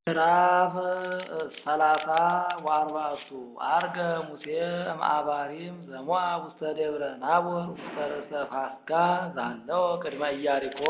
ምዕራፍ ሰላሳ ወአርባዕቱ ዐርገ ሙሴ እምአባሪም ዘሞዓብ ውስተ ደብረ ናቦር ውስተ ርእሰ ፋስጋ ዛለው ቅድመ ኢያሪኮ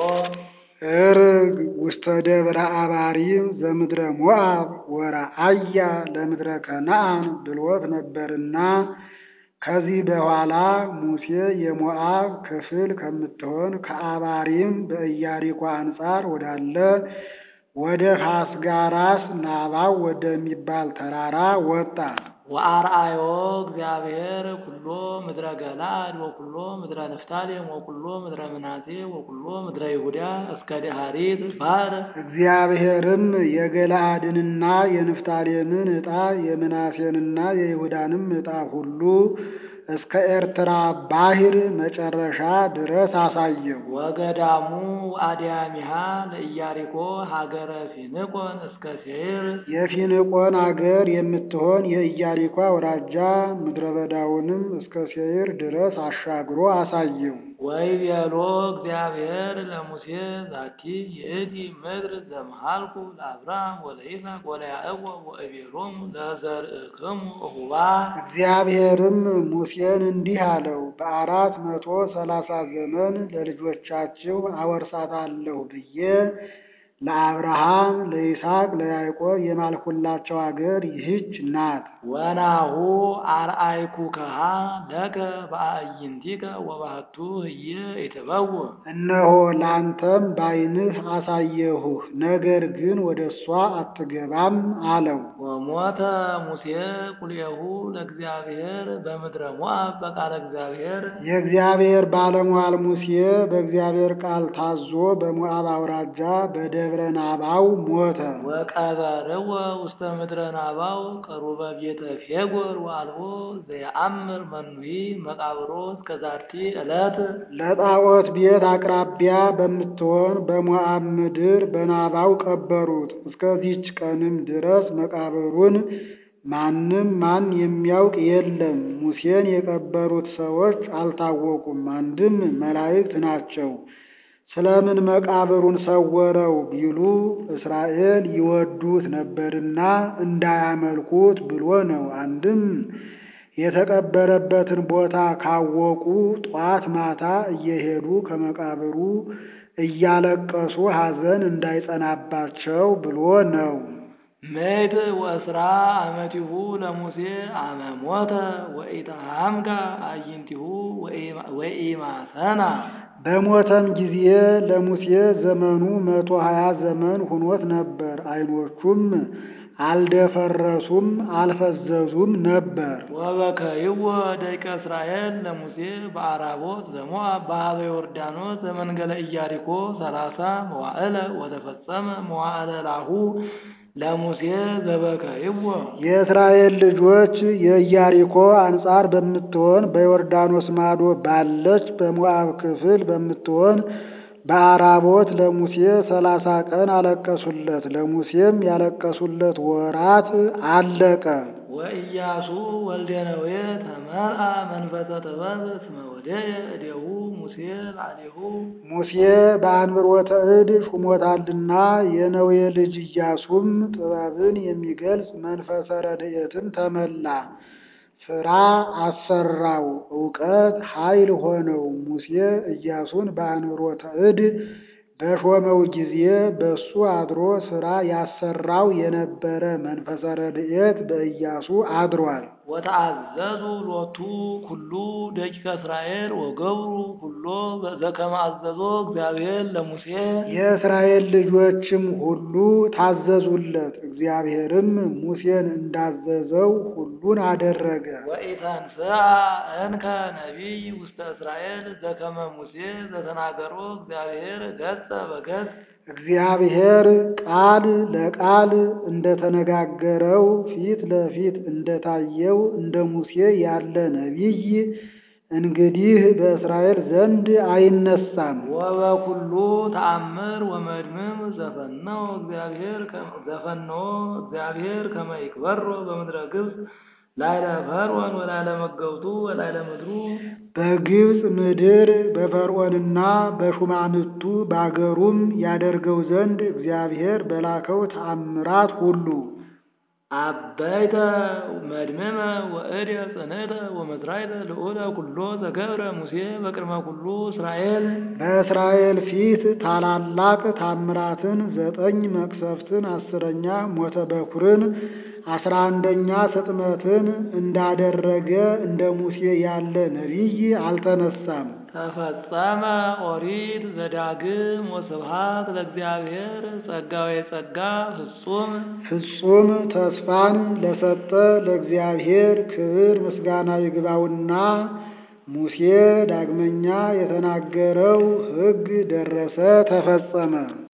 ዕርግ ውስተ ደብረ አባሪም ዘምድረ ሞዓብ ወረአያ ለምድረ ከነዓን ብሎት ነበርና ከዚህ በኋላ ሙሴ የሞዓብ ክፍል ከምትሆን ከአባሪም በኢያሪኮ አንጻር ወዳለ ወደ ፋስጋ ራስ ናባው ወደሚባል ተራራ ወጣ። ወአርአዮ እግዚአብሔር ኩሎ ምድረ ገለዓድ ወኩሎ ምድረ ንፍታሌም ወኩሎ ምድረ ምናሴ ወኩሎ ምድረ ይሁዳ እስከ ደሃሪት ባሕር እግዚአብሔርም የገለዓድንና የንፍታሌምን ዕጣ የምናሴንና የይሁዳንም ዕጣ ሁሉ እስከ ኤርትራ ባሕር መጨረሻ ድረስ አሳየው። ወገዳሙ አድያሚሃ ለኢያሪኮ ሀገረ ፊንቆን እስከ ሴይር የፊንቆን አገር የምትሆን የኢያሪኮ አውራጃ ምድረ በዳውንም እስከ ሴይር ድረስ አሻግሮ አሳየው። ወይቤሎ እግዚአብሔር ለሙሴ ዛቲ ይእቲ ምድር ዘመሃልኩ ለአብርሃም ወለይስሐቅ ወለያዕቆብ ወእቤሎሙ ለዘርእክሙ እሁባ እግዚአብሔርም ሙሴን እንዲህ አለው፣ በአራት መቶ ሰላሳ ዘመን ለልጆቻችሁ አወርሳታለሁ ብዬ ለአብርሃም ለይስሐቅ ለያዕቆብ የማልኩላቸው አገር ይህች ናት። ወናሁ አርአይኩከሃ ለከ በአዕይንቲከ ወባሕቱ ህየ ይትበውዕ እነሆ ላንተም ባይንህ አሳየሁህ፣ ነገር ግን ወደ እሷ አትገባም አለው። ወሞተ ሙሴ ቁልኤሁ ለእግዚአብሔር በምድረ ሞዓብ በቃለ እግዚአብሔር የእግዚአብሔር ባለሟል ሙሴ በእግዚአብሔር ቃል ታዞ በሞዓብ አውራጃ በደብረ ናባው ሞተ። ወቀበርዎ ውስተ ምድረ ናባው ቀሩበ ቤተ ፌጎር ወአልቦ ዘየአምር መኑሂ መቃብሮ እስከ ዛቲ ዕለት ለጣዖት ቤት አቅራቢያ በምትሆን በሞዓብ ምድር በናባው ቀበሩት። እስከዚች ቀንም ድረስ መቃብሩን ማንም ማን የሚያውቅ የለም። ሙሴን የቀበሩት ሰዎች አልታወቁም፣ አንድም መላእክት ናቸው። ስለምን መቃብሩን ሰወረው ቢሉ እስራኤል ይወዱት ነበርና እንዳያመልኩት ብሎ ነው። አንድም የተቀበረበትን ቦታ ካወቁ ጧት ማታ እየሄዱ ከመቃብሩ እያለቀሱ ሐዘን እንዳይጸናባቸው ብሎ ነው። ምእት ወእስራ አመቲሁ ለሙሴ አመ ሞተ ወኢተሃምጋ አዕይንቲሁ ወኢማሰና በሞተም ጊዜ ለሙሴ ዘመኑ መቶ ሀያ ዘመን ሁኖት ነበር። ዓይኖቹም አልደፈረሱም አልፈዘዙም ነበር። ወበከይዎ ደቂቀ እስራኤል ለሙሴ በአራቦት ዘሞዓብ በኀበ ዮርዳኖስ ዘመንገለ ኢያሪኮ ሰላሳ መዋዕለ ወተፈጸመ መዋዕለ ላሁ ለሙሴ ዘበከይዎ የእስራኤል ልጆች የኢያሪኮ አንጻር በምትሆን በዮርዳኖስ ማዶ ባለች በሞዓብ ክፍል በምትሆን በአራቦት ለሙሴ ሰላሳ ቀን አለቀሱለት። ለሙሴም ያለቀሱለት ወራት አለቀ። ወኢያሱ ወልደ ነዌ ተመርአ መንፈሰ ጥበብ እስመ ወደየ እዴሁ ሙሴ ላዕሌሁ ሙሴ በአንብሮተ እድ ሹሞታልና የነዌ ልጅ ኢያሱም ጥበብን የሚገልጽ መንፈሰ ረድኤትን ተመላ። ሥራ አሰራው፣ እውቀት ኃይል ሆነው። ሙሴ ኢያሱን በአንብሮተ እድ በሾመው ጊዜ በሱ አድሮ ሥራ ያሰራው የነበረ መንፈሰ ረድኤት በኢያሱ አድሯል። ወተአዘዙ ሎቱ ኩሉ ደቂቀ እስራኤል ወገብሩ ኩሎ ዘከመ አዘዞ እግዚአብሔር ለሙሴ የእስራኤል ልጆችም ሁሉ ታዘዙለት። እግዚአብሔርም ሙሴን እንዳዘዘው ሁሉን አደረገ። ወኢተንሥአ እንከ ነቢይ ውስተ እስራኤል ዘከመ ሙሴ ዘተናገሮ እግዚአብሔር ገጸ በገጽ እግዚአብሔር ቃል ለቃል እንደተነጋገረው ፊት ለፊት እንደታየው እንደ ሙሴ ያለ ነቢይ እንግዲህ በእስራኤል ዘንድ አይነሳም። ወበኩሉ ተአምር ወመድምም ዘፈነው እግዚአብሔር ዘፈነው እግዚአብሔር ከመ ይክበሮ በምድረ ግብፅ ላይለ ፈርዖን ወላይለ መገብቱ ወላይለ ምድሩ በግብፅ ምድር በፈርዖንና በሹማምቱ ባገሩም ያደርገው ዘንድ እግዚአብሔር በላከው ተአምራት ሁሉ አበይተ መድመመ ወእደ ጽንዕተ ወመዝራይተ ልዑለ ኩሎ ዘገብረ ሙሴ በቅድመ ኩሉ እስራኤል በእስራኤል ፊት ታላላቅ ታምራትን ዘጠኝ መቅሰፍትን አስረኛ ሞተ በኩርን አስራ አንደኛ ስጥመትን እንዳደረገ እንደ ሙሴ ያለ ነቢይ አልተነሳም። ተፈጸመ ኦሪት ዘዳግም ወስብሐት ለእግዚአብሔር ጸጋዌ ጸጋ ፍጹም ፍጹም ተስፋን ለሰጠ ለእግዚአብሔር ክብር ምስጋና ይግባውና ሙሴ ዳግመኛ የተናገረው ሕግ ደረሰ፣ ተፈጸመ።